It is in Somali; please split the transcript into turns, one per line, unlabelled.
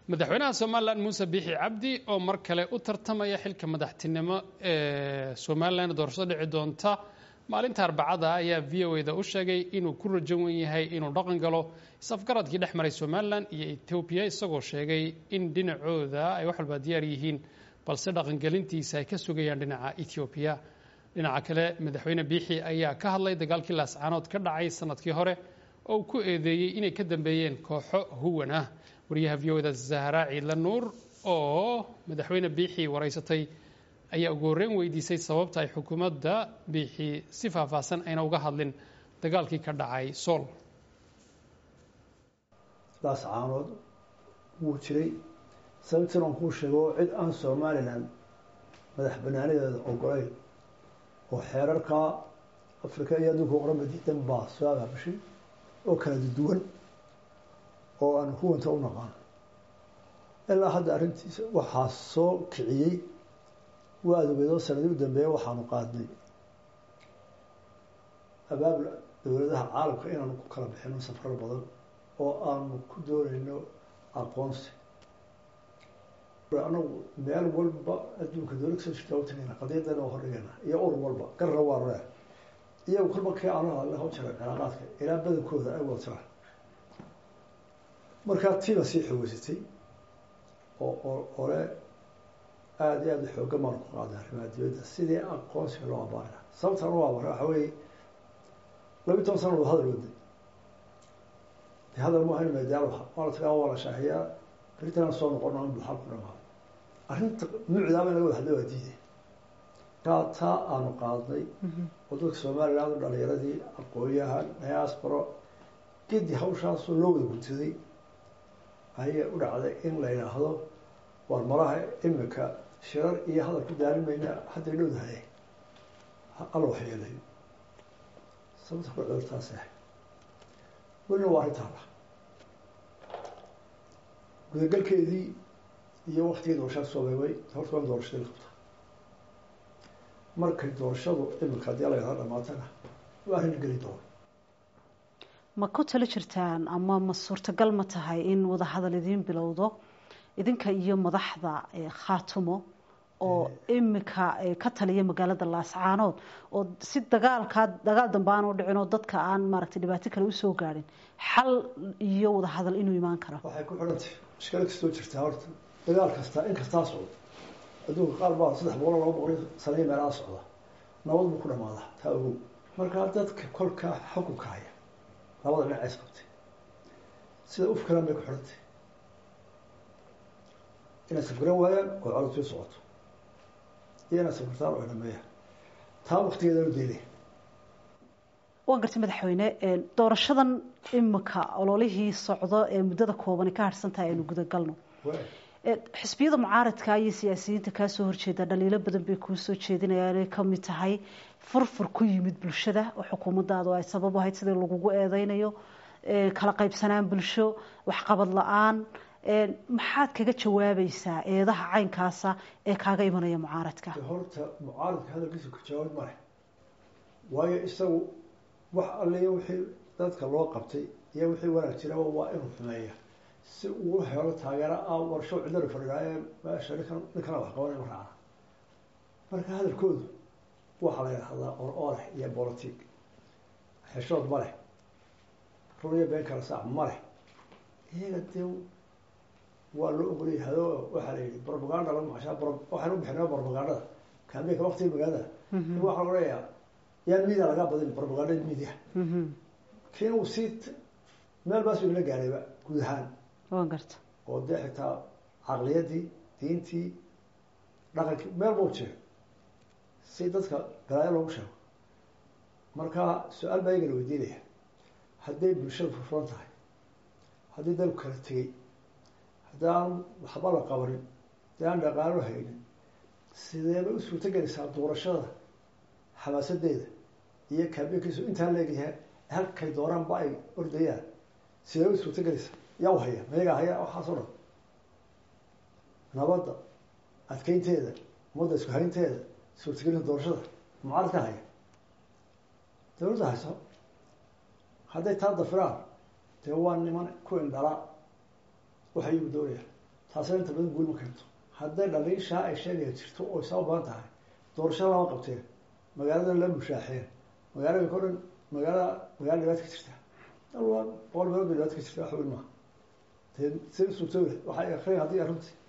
madaxweynaha somalilan muuse biixi cabdi oo mar kale u tartamaya xilka madaxtinimo ee somalilan doorashada dhici doonta maalinta arbacada ayaa v o da u sheegay inuu ku rajan wen yahay inuu dhaqan galo is-afgaradkii dhex maray somalilan iyo etoobiya isagoo sheegay in dhinacooda ay wax walba diyaar yihiin balse dhaqangelintiisa ay ka sugayaan dhinaca etoobiya dhinaca kale madaxweyne biixi ayaa ka hadlay dagaalkii laascaanood ka dhacay sanadkii hore oo uu ku eedeeyey inay ka dambeeyeen kooxo huwan ah wariyaha v o da zahra ciidla nuur oo madaxweyne biixi waraysatay ayaa ugu horreyn weydiisay sababta ay xukuumadda biixi si faahfaahsan ayna uga hadlin dagaalkii ka dhacay sool
laascaanood wuu jiray sababtiin aan kuu sheego cid aan somalilan madax banaanadeeda ogolayn oo xeerarka afrika iyo adduunka oqranba diidan baa soo abaabashay oo kala duwan oo aan huwanta u naqaan ilaa hadda arrintiisa waxaa soo kiciyey waa adogeedoo sanadii u dambeeya waxaanu qaadnay abaabul dowladaha caalamka inaanu ku kala bixino safar badan oo aanu ku doonayno aqoonsi anagu meel walba adduunka dowlad kasoo jirta utagayna qadiyadana waa hordhigayna iyo ur walba garra waa ree iyagu kolba kii aanu hadla hau jira cilaaqaadka ilaa badankooda ay wada jiraan markaa tiiba sii xoogeysatay oo oo ole aada iyo aada xooga maanu ku qaaday arrimaha dibadda sidii aqoonsiga loo abaarina sababtaan u abaara waxa weeye labi toban sana wada hadal waday de hadal ma ahayn meedaal waa la tagaa waa la shaahiyaa beritanaan soo noqono in buxal ku dhamaado arrinta mucdaaba in laga wada hadla waa diiday kaa taa aanu qaadnay oo dadka somaliland dhalinyaradii aqoon-yahan diasporo gedi hawshaasoo loo wada gudsaday ayay u dhacday in la yidhaahdo waar malaha imika shirar iyo hadal ku daalin mayna hadday dhowdahay alla waxyeelayo sababta ku cudurtaas ah welina waa arrintaala gudagalkeedii iyo waktigii doorashada soo beebay horta waa in doorashadii la qabta markay doorashadu imika haddii alla yidhahdo dhamaatana waa arrin geli doona
ma ku talo jirtaan ama ma suurtagal ma tahay in wadahadal idiin bilowdo idinka iyo madaxda khaatumo oo imika ka taliya magaalada laascaanood oo si dagaalkaa dagaal dambe aan u dhicin oo dadka aan maaragtay dhibaato kale usoo gaadhin xal iyo wadahadal inuu imaan karo
waxay ku xidhantay mushkilo kastoo jirtaa horta dagaal kastaa in kastaa socdo adduunka qaar baa saddex boqol laba boqol sanaya meelaha socda nabad buu ku dhamaada taa ogow markaa dadka kolkaa xukunka haya labada dhinac is qabtay sida ufkalan bay ku xidhantay inay safgaran waayaan oo codod sii socoto iyo inay safgartaan oo dhameeyaan taa waktigeedanu deelay
waan gartay madaxweyne doorashadan imika ololihii socdo ee muddada koobani ka harhsan tahay aynu gudagalno xisbiyada mucaaradka iyo siyaasiyiinta kaasoo horjeeda dhaliilo badan bay kuu soo jeedinayaan ay kamid tahay furfur ku yimid bulshada oo xukuumadaadu ay sabab ahayd sidii lagugu eedeynayo kala qaybsanaan bulsho waxqabad la-aan maxaad kaga jawaabaysaa eedaha caynkaasa ee kaaga imanaya mucaaradka
horta mucaaradka hadalkiisa ka jawaab ma leh waayo isagu wax alliyo wixii dadka loo qabtay iyo wixii wanaag jiraba waa inuu xumeeya si uu helo taageero ah warsho cidlana fadhiidaaye meesha ninkan ninkana wax qabanay ma raacna marka hadalkoodu waxaa la yidhahdaa or ooleh iyo bolotig xeshood ma leh run iyo been kala saac ma leh iyaga dee waa loo ogolyahay o waxaa la yihi brobaganda lagu macashaa waxaan u bixinaa brobagandada kaambeenka waktiga magaalada waxaa lagu leeyaa yaan media lagaa badin brobagandada media kiina uu sii meel baas inala gaarayba guud ahaan
waan garta
oo dee xitaa caqliyadii diintii dhaqankii meel bau jira si dadka galaayo loogu sheego marka su-aal baa iyaga la weydiinaya hadday bulshada furfuran tahay haddii dalku kala tegey haddii aan waxba la qabanin haddii aan dhaqaalo haynin sideebay u suurto gelaysaa doorashada xamaasadeeda iyo kaabeenkiisu intaan leegyahay halkay dooraanba ay ordayaan sidee u suurto gelaysaa yaa u haya mayagaa haya waxaas o dhan nabadda adkeynteeda ummadda isku haynteeda suurtagelinta doorashada mucaarad ka haya dawladda hayso hadday taa dafiraan dee waa niman ku indhala waxay igu doonayaan taasina inta badan guul ma keento hadday dhaliishaa ay sheegaya jirto oo isaba badan tahay doorasho lama qabteen magaalada la mushaaxeen magaalada ko dhan magaalada magaala dhibaata ka jirta dalwa boqol meelood bay dhibaata ka jirta wax weyn maaha dee si suurtooda waxay akriyan haddii arrintii